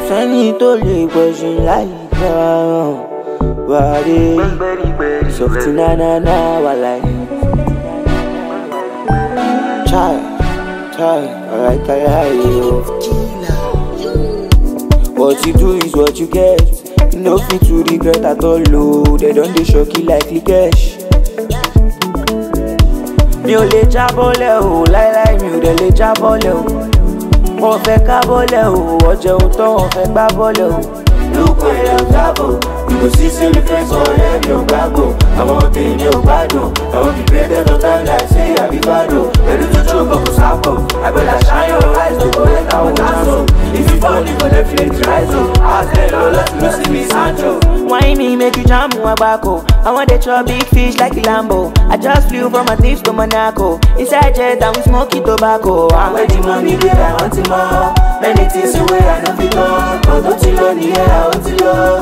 sẹ́ni tó lè gbẹ̀sìn láì dáhùn wàdé sọ̀tún nánáná wà láì. Chai, chai, alright, alright, What you do is what you get. You no fit to regret at all, oh. They don't dey shock you like cash. Mi ò lè jábọ́lẹ̀ o, láíláí mi ò dẹ̀ lè jábọ́lẹ̀ o. Wọ́n fẹ́ ká bọ́lẹ̀ o, ọ̀jẹun tán wọ́n fẹ́ gbá bọ́lẹ̀ o. Look where I'm travel. You go see say the face on head, no gago. I want to in your bado. I want to be greater no time like say I be bado. Ready to choke up sapo. I better shine your eyes to go let our tasso. If you fall, you go definitely rise up. I tell all that you see me Sancho. Why me make you jam wabako? I want to chop big fish like a Lambo. I just flew from Maldives to Monaco. Inside jet and we smoking tobacco. I'm Where the money there, I want it more. Many things away, I know fit on. But don't you know the air, I want it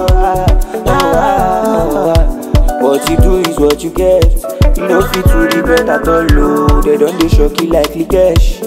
What you do is what you get. You no fit to regret at all, oh. They don't dey shock you like cash.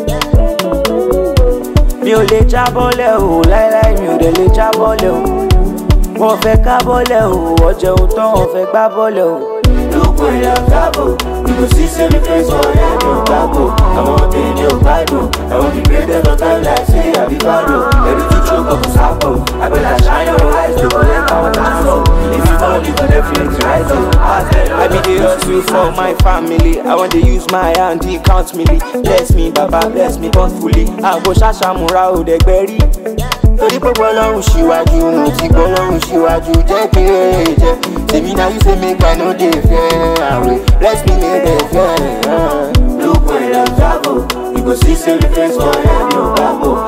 Mi ò lè jábọ́lẹ̀ o, láíláí mi ò dẹ̀ lè jábọ́lẹ̀ o. Wọ́n fẹ́ ká bọ́lẹ̀ o, ọ̀jẹun tán wọ́n fẹ́ gbá bọ́lẹ̀ o. Look where I'm travel. You go see say the face on head, no gago. I want to in your bado. I want to be greater no time like say I be bado. Ready to choke up sapo. I better shine your eyes to go let our tasso. If you fall, you go definitely rise up. I tell I be the hustle for my family. I want to use my hand, he count me. Bless me, Baba, bless me bountifully. Àgbo ṣàṣàmúra ò dẹ̀gbẹ́ rí. Torí pé gbọ́lọ́run ṣíwájú, mo ti gbọ́lọ́run ṣíwájú, jẹ́ kí rere jẹ́. Tèmi náà yóò ṣe mí gbà ló dé fẹ́ àwẹ̀. Bless me, may they fẹ́. Look where I'm travel. You go see say the face on head, no gago.